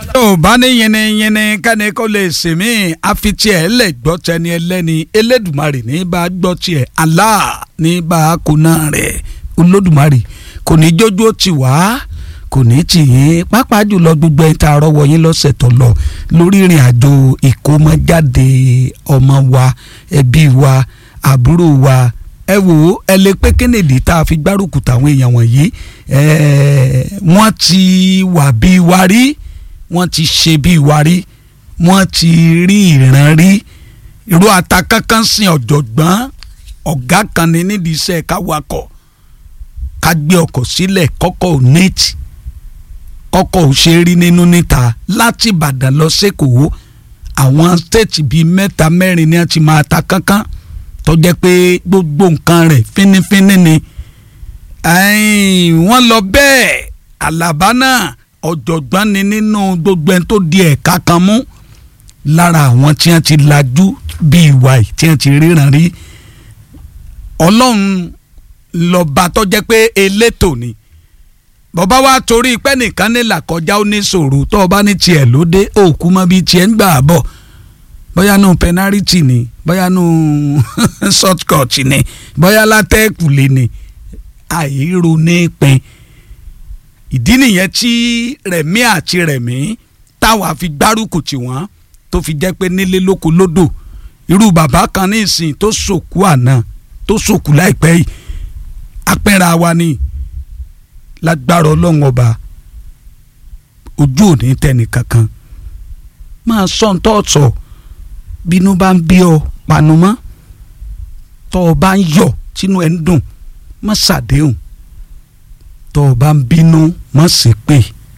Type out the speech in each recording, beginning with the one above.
tó o bá ní yẹnẹyẹnẹ kẹ́ni kó lè sèmí àfitì ẹ̀ lẹ̀ gbọ́ tẹni ẹlẹ́ni elédùmarè ní bá gbọ́ tiẹ̀ Allah ní bá kóná rẹ̀ olódùmarè kò ní jójú ó ti wá kò ní tì yín pàápàá jùlọ gbogbo ẹ̀ tá a rọ́wọ́ yín lọ́sẹ̀ tó lọ lórí ìrìn àjò ìkómọjáde ọmọ wa ẹbí wa àbúrò wa ẹ wò ó ẹ lè pé kennedy tá a fi gbárùkù táwọn èèyàn wọ̀nyí wọ́n ti wà bí wa rí wọ́n ti ṣe bí wa rí wọ́n ti rí ìran rí irú ata kankan sin ọ̀jọ̀gbọ́n ọ̀gá kan ní nídìí iṣẹ́ ká wakọ̀ ká gbé ọkọ̀ sílẹ̀ kọ́kọ́ ò néètì kọ́kọ́ ò ṣe rí nínú níta láti Ìbàdàn lọ sẹ́kọ̀ọ́ àwọn stéètì bíi mẹ́ta mẹ́rin ni wọ́n ti máa ta kankan tó jẹ́ pé gbogbo nǹkan rẹ̀ fínífíní ni wọ́n lọ bẹ́ẹ̀ àlàbá náà ọ̀jọ̀gbọ́n ni nínú gbogbo ẹni tó di ẹ̀ka kan mú lára àwọn tí wọ́n ti lajú bíi ìwà yìí tí wọ́n ti ríran rí ọlọ́run lọ́ba tó jẹ́ pé elétò ni bọ́bá wa torí pé nìkan ní làkọjá ó ní sòrò tó o bá ní tiẹ̀ lóde òkú mọ́ bíi tiẹ̀ ń gbà bọ̀ bóyá nù pẹnárìtì ni bóyá nù shortcut ni bóyá látẹ́kùlé ni àìrò ní pin ìdí nìyẹn tí rẹ̀mí àti rẹ̀mí táwa fi gbárùkù tì wọ́n tó fi jẹ́ pé nílé lóko lódò irú bàbá kan ní ìsìn tó sòkú àná tó sòkú láìpẹ́ yìí apẹ́ra wa ni lágbára ọlọ́run ọba ojú ò ní tẹ́ni kankan máa sọ ń tọ́ọ̀tọ̀ bínú bá ń bí ọ panu mọ́ tọ́ ọ bá ń yọ̀ tínú ẹ̀ ń dùn má ṣàdéhùn tọ́ ọ bá ń bínú má ṣe pé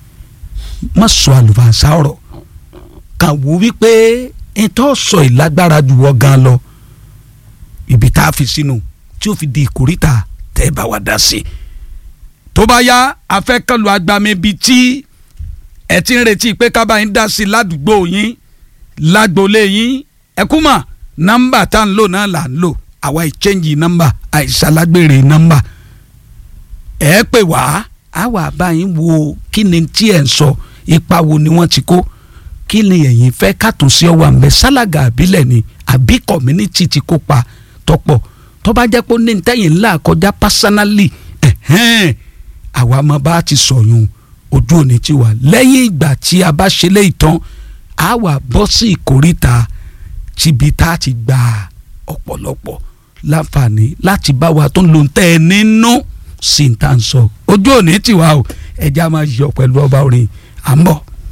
má sọ àlùfànṣá ọ̀rọ̀ kàn wò wípé ìtọ́ sọ ìlágbára jù wọ́ gan lọ ibi tá a fi sínú tí ó fi di ìkórìtà tẹ́ ẹ bá wá dá sí i tó bá yá afẹ́kànlù agbami bíi tí ẹ ti ń retí pé kábàáyín dá sí i ládùúgbò yín lágboolé yín ẹkúmọ̀ nọ́mbà tá à ń lò náà là ń lò àwa ìchẹ́ǹjì nọ́mbà àìsàlágbèrè nọ́mbà ẹ pè wá àwa báyìí wo kí ni tí ẹ̀ ń sọ ipa wo ni wọ́n ti kó kí ni ẹ̀yin fẹ́ kàtúnṣe ọwọ́ àmì sálága àbílẹ̀ ni àbí community ti kópa tọ́pọ̀ tó bá jẹ́ pé ó ní tẹ́yìn ńlá kọjá personally ẹ̀hẹ́n àwa máa bá ti sọ̀yún ojú òní ti wà lẹ́yìn ìgbà tí a bá ṣe lé ìtàn a wà bọ́ sí ìkórìtà tíbi tá a ti gba ọ̀pọ̀lọpọ̀ láǹfààní láti bá wa tó ń lo tẹ́ ẹ nínú sí ní tá à ń sọ ojú òní ti wà o ẹja máa yọ pẹ̀lú ọba orin à ń bọ̀.